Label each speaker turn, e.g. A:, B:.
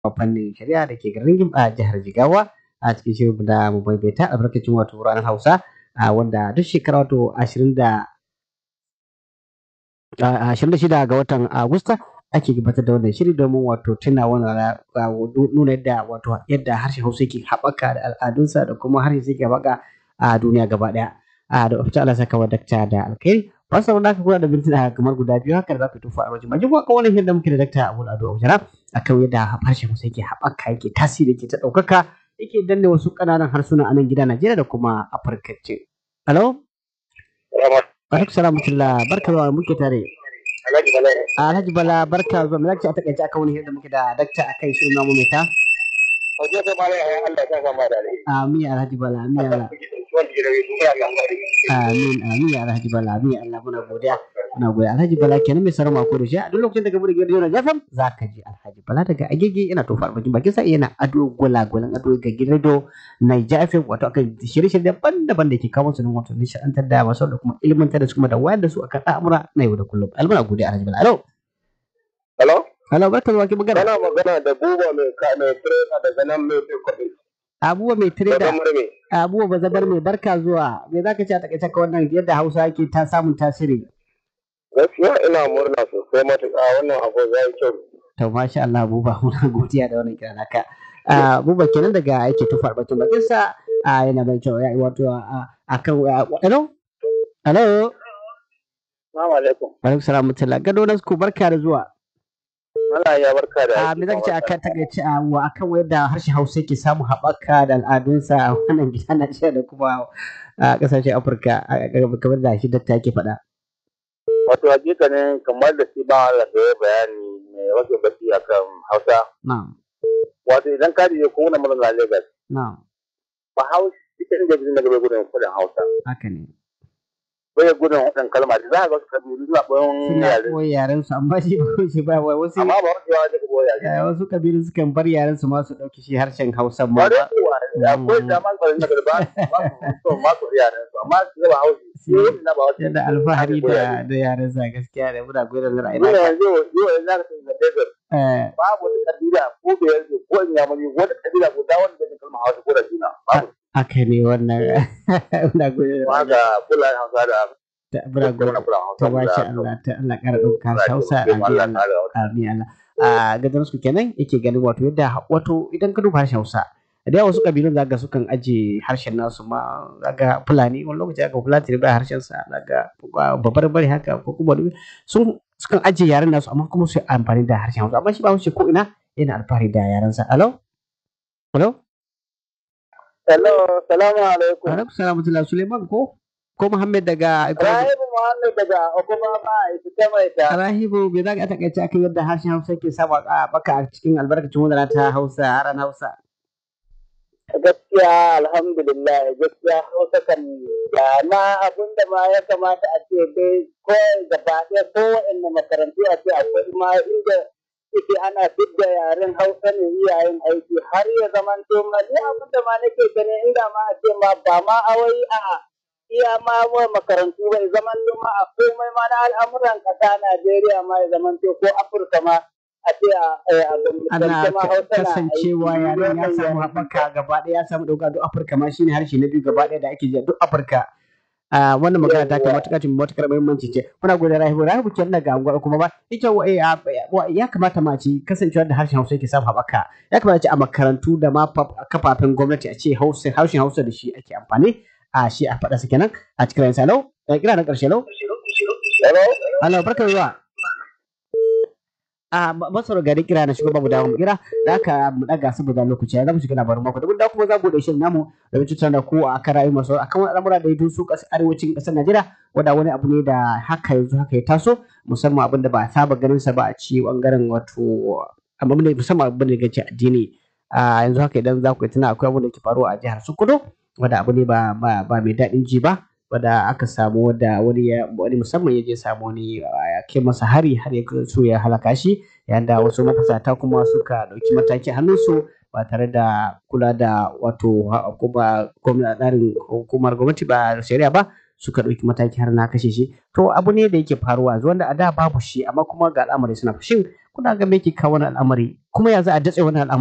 A: fannin shari'a da ke garin a jihar Jigawa a cikin shirin da mu maimaita albarkacin wato ranar Hausa wanda duk shekara wato ashirin da ashirin da shida ga watan Agusta ake gabatar da wannan shiri domin wato tuna wannan nuna yadda wato yadda harshen Hausa yake haɓaka da al'adunsa da kuma harshen yake haɓaka a duniya gaba ɗaya. Da fata Allah saka wa dakta da alkhairi. Wasu da aka kula da mintuna kamar guda biyu haka da za ku tufa a wajen majin kuma wannan yadda muke da dakta Abu Ado Ojara akan yadda harshen Hausa yake haɓaka yake tasiri yake ta ɗaukaka yake danne wasu ƙananan harsuna a nan gida Najeriya da kuma Afirka ce. Alo? Alaikum salam barka zuwa muke tare.
B: Alhaji Bala.
A: Alhaji Bala barka zuwa. Me zaki a takaice akan wani yadda muke da dakta akai shirin namu mai ta?
B: Wajen da mala ya Allah ta kama da alheri.
A: Amin Alhaji Bala, amin Allah.
B: Wanda ke da wani suna ga alheri.
A: Amin, amin Alhaji Bala, amin Allah muna godiya. Muna godiya Alhaji Bala kenan mai sarama ko da shi a duk lokacin da ka bude gidan radio Jafam za ka ji Alhaji Bala daga agege yana tofa albakin bakin sa yana ado gwalagwalan ado ga gidan radio Naija FM wato akan shirye-shirye daban-daban da ke kawo su nan wato nishaɗantar da masu da kuma ilmantar da su kuma da wayar da su akan al'amura na yau da kullum. Almuna godiya Alhaji Bala. Alo.
B: Hello?
A: Hello, barka zuwa ki magana.
B: Kana magana da buba mai ka mai trainer daga nan mai mai kwaɗi.
A: Abubuwa mai
B: Daga
A: trader,
B: murmi.
A: abubuwa bazabar mai barka zuwa. Me za ka ce a takaice ka wannan yadda Hausa yake ta samun tasiri?
B: Gaskiya ina murna sosai matuƙa wannan abu ya yi kyau.
A: To masha Allah Buba muna godiya da wannan kira naka. Ah, Buba kenan daga yake tufa bakin bakin sa ah, yana mai kyau ya wato ah, akan ah, hello hello
B: Assalamu alaikum.
A: alaikum salam mutala gado na ku barka da zuwa
B: Allah ya barka da
A: a me zaka ce akan takaice a wa akan yadda harshen Hausa yake samu haɓaka da al'adunsa a wannan gida Najeriya da kuma a ƙasashen Afirka a- a- kamar da shi dakta yake faɗa.
B: Wato hakika ne kamar da shi ba Allah da ya bayani mai wasu baki akan Hausa.
A: Na'am
B: Wato idan ka je ko wani murna Lagos.
A: na'am
B: Ba Hausa ita inda jin daga bai gudun kudin Hausa.
A: haka ne.
B: Bai gudun wadan kalma da za ka ga wasu kabilu suna ɓoyon
A: Suna
B: yare.
A: koyi yaren su amma shi ba shi ba wai wasu
B: Amma ba wasu yawa daga ɓoyon yare.
A: eh, wasu kabilu sukan bar yaren su ma su ɗauki shi harshen Hausa ma.
B: Bare kuwa akwai zaman kwarin da ba ba su so ma su yaran su amma su ba haushi shi ne na ba wasu
A: Yana alfahari da da yaren sa gaskiya da muna goyon da ra'ayi.
B: Ina yanzu yau yanzu za ka tafi da desert
A: Eh,
B: babu wata kabila ko da yanzu ko in yamuri wata kabila ko da wanda zai kalma hausa ko da juna babu
A: haka ne wannan muna goyon
B: ma ga fulani hausa da
A: da muna goyon
B: kuma fulani hausa
A: ta bashi Allah ta Allah ƙara ɗauka Hausa a
B: Allah
A: Allah.
B: ta da
A: Amin Allah. A gadon su kenan yake ganin wato yadda wato idan ka duba harshen Hausa da yawa wasu kabilun zaga sukan aje harshen nasu ma zaga Fulani wani lokaci zaga Fulani da harshen sa zaga babbar bari haka ko kuma wani- sun sukan aje yaren nasu amma kuma su yi amfani da harshen Hausa amma shi ba wuce ko ina yana alfahari da yaren sa. Alo? Alo?
B: Hello salamu alaikum
A: Alaikum salam wa Suleiman ko? Ko Muhammad daga Ibrahim?
B: Rahibu Muhammad daga Okuma ba a ita mai ta
A: Rahibu bai za ka takaice akan yadda harshen Hausa ke samu a baka a cikin albarkacin wadana ta Hausa a ran Hausa.
B: gaskiya alhamdulillah gaskiya hausa kan da na abin da ma ya kamata a ce dai ko gaba ɗaya ko wa'anne makarantu a ce akwai ma inda ita ana fidda yaren hausa ne iyayen aiki har ya zaman to ma ni abin da ma nake gani inda ma a ce ma ba ma awai a iya ma wa makarantu bai zaman to ma a komai ma na al'amuran ƙasa Najeriya ma ya zaman to ko Afirka ma a ce a a
A: Ana
B: gwamnatance ma hausa na aiki.
A: kasancewa yaren ya samu haɓaka gaba ɗaya ya samu ɗauka duk Afirka ma shine harshe na biyu gaba ɗaya da ake ji a duk Afirka. Ah, wannan magana ta kai matuƙar cin matuƙar muhimmanci ce muna gode Rahibu Rahibu kenan daga unguwar kuma ba ita wa- eh, ah, wa- ya kamata ma ce kasancewa da harshen Hausa yake samu haɓaka ya kamata ce a makarantu da ma fa- kafafen gwamnati a ce Hausa harshen Hausa da shi ake amfani a shi a faɗa su kenan a cikin ransa lau kira na ƙarshe lau
B: Hello?
A: Allah barka da zuwa. A masar gari kira na shugaba mu dawo mu kira da aka mu daga saboda lokaci ya zama shiga labarin mako da mun dawo kuma za mu bude shirin namu da mu tattauna ko a kan rayuwar masu akan wani al'amura da ya doso ƙasar arewacin ƙasar Najeriya wanda wani abu ne da haka yanzu haka ya taso musamman abin da ba a saba ganin sa ba a ci bangaren wato amma ne musamman abin da ya ce addini a yanzu haka idan za ku yi tuna akwai abin da ke faruwa a jihar Sokoto wanda abu ne ba ba ba mai daɗin ji ba wadda aka samu wadda wani ya wani musamman ya je samu wani ya kai masa hari har ya so ya halaka shi yayin da wasu mafasata kuma suka ɗauki mataki a hannunsu ba tare da kula da wato ha- kuma gwamna- tsarin hukumar gwamnati ba shari'a ba suka ɗauki mataki har na kashe shi to abu ne da yake faruwa yanzu wanda a da babu shi amma kuma ga al'amari suna fushin kuna ga me ke kawo wani al'amari kuma ya za a datse wani al'amari